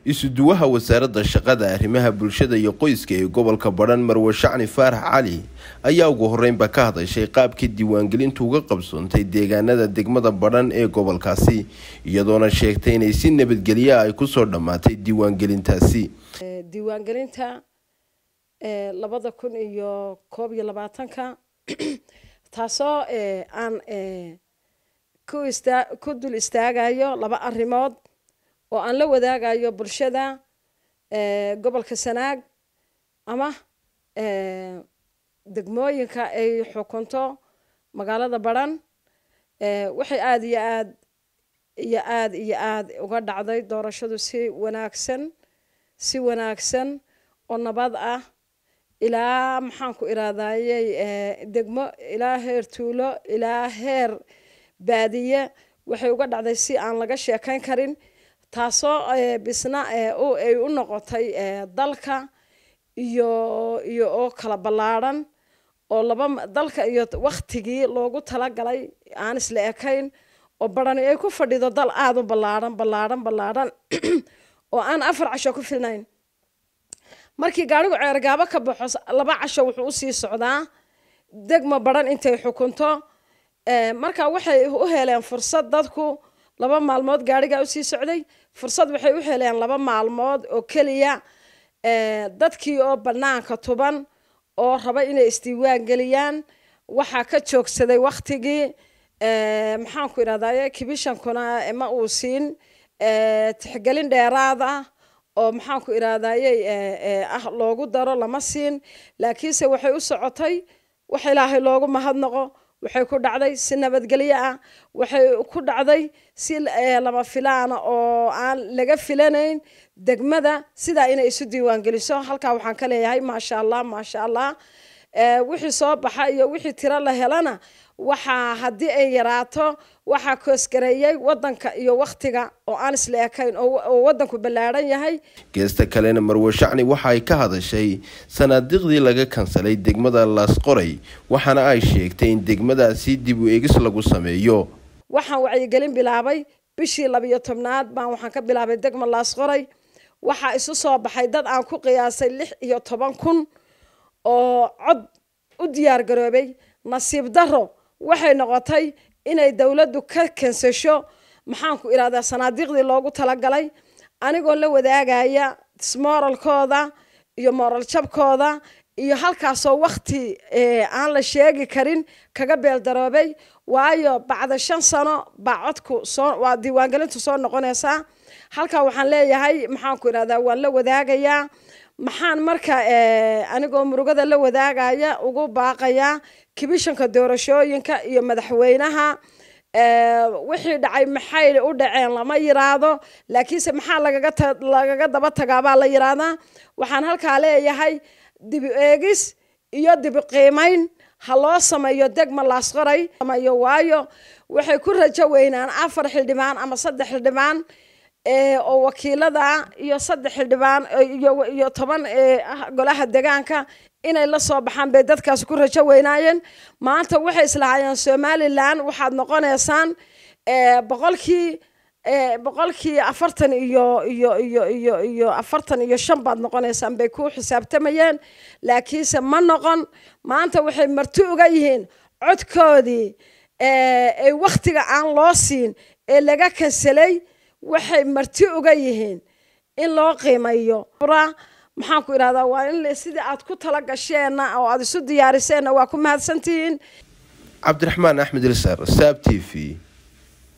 isuduwaha wasaaradda shaqada arrimaha bulshada iyo qoyska ee gobolka badhan marwe shacni faarax cali ayaa ugu horeynba ka hadashay qaabkii diiwaangelintu uga qabsoontay deegaanada degmada badhan ee gobolkaasi iyadoona sheegtay inay si nabadgelya ay kusoo dhammaatay diiwaangelintaasi diiwaangelinta labada kun iyo koob iyo labaatanka taasoo aan ku dul istaagayo laba arrimood oo aan la wadaagayo bulshada gobolka sanaag ama degmooyinka ay xukunto magaalada badhan waxay aada iyo aad iyo aada iyo aada uga dhacday doorashadu si wanaagsan si wanaagsan oo nabad ah ilaa maxaan ku iraadayey degmo ilaa heer tuulo ilaa heer baadiye waxay uga dhacday si aan laga sheekayn karin taasoo bisna ay u noqotay dalka iyo iyo oo kala ballaadhan oo laba dalka iyo waktigii loogu talagalay aan isla ekayn oo barani ay ku fadhido dal aada u ballaadhan ballaadhan ballaadhan oo aan afar casho ku filnayn markii gaarigu ceergaabo ka baxo laba casho wuxuu usii socdaa degma badhan intay xukunto marka waxay u heleen fursad dadku laba maalmood gaarigaa usii socday fursad waxay u heleen laba maalmood oo keliya dadkii oo banaanka tuban oo raba inay isdiiwaan geliyaan waxaa ka joogsaday waktigii maxaan ku idhahdaye kibishankuna ma uu siin tixgelin dheeraad ah oo maxaan ku idhahdaye ah loogu daro lama siin laakiinse waxay u socotay wax ilaahay loogu mahadnaqo waxay ku dhacday si nabadgelyo ah waxay ku dhacday si lama filaana oo aan laga filanayn degmada sidaa inay isu diiwaangeliso halkaa waxaan ka leeyahay maasha allah maasha allah wixii soo baxa iyo wixii tiro la helana waxaa haddii ay yaraato waxaa koosgareeyey wadanka iyo waktiga oo aan isla ekayn oo wadanku ballaadhan yahay geesta kalena marwe shacni waxa ay ka hadashay sanaadiiqdii laga kansalay degmada laasqoray waxaana ay sheegtay in degmadaasi dib u eegis lagu sameeyo waxaan wacyigelin bilaabay bishii labiyo tobnaad baan waxaan ka bilaabay degma laasqoray waxaa isu soo baxay dad aan ku qiyaasay lix iyo toban kun oo cod u diyaar garoobay nasiib daro waxay noqotay inay dowladdu ka kansasho maxaan ku ihahdaa sanaadiiqdii loogu talagalay anigoo la wadaagaya smoralkooda iyo moral jabkooda iyo halkaasoo wakti aan la sheegi karin kaga beeldaroobay waayo bacda shan sano baa codku soo waa diiwaangelintu soo noqonaysaa halkaa waxaan leeyahay maxaan ku ihahdaa waan la wadaagayaa maxaan marka anigoo murugada la wadaagaya ugu baaqayaa kibishanka doorashooyinka iyo madaxweynaha wixii dhacay maxay u dhaceen lama yiraahdo laakiinse maxaa lagaga daba tagaabaa la yiraahdaa waxaan halkaa leeyahay dibi eegis iyo dibi qiimayn ha loo sameeyo degma laasqoray sameeyo waayo waxay ku rajo weynaan afar xildhibaan ama saddex xildhibaan oo wakiilada iyo saddex xildhibaan iyo toban golaha degaanka inay la soo baxaan bay dadkaasi ku rajo weynaayeen maanta waxay islahaayeen somalilan waxaad noqonaysaan boqolkii boqolkii afartan iyo iyo iyo iyo iyo afartan iyo shan baad noqonaysaan bay ku xisaabtamayeen laakiinse ma noqon maanta waxay marti uga yihiin codkoodii ee waktiga aan loo siin ee laga kansalay waxay marti uga yihiin in loo qiimayo maxaan ku idhahdaa waa in sidii aad ku tala gasheenna oo aada isu diyaariseenna waa ku mahadsantihiin cabdiraxmaan axmed ilsar saab t v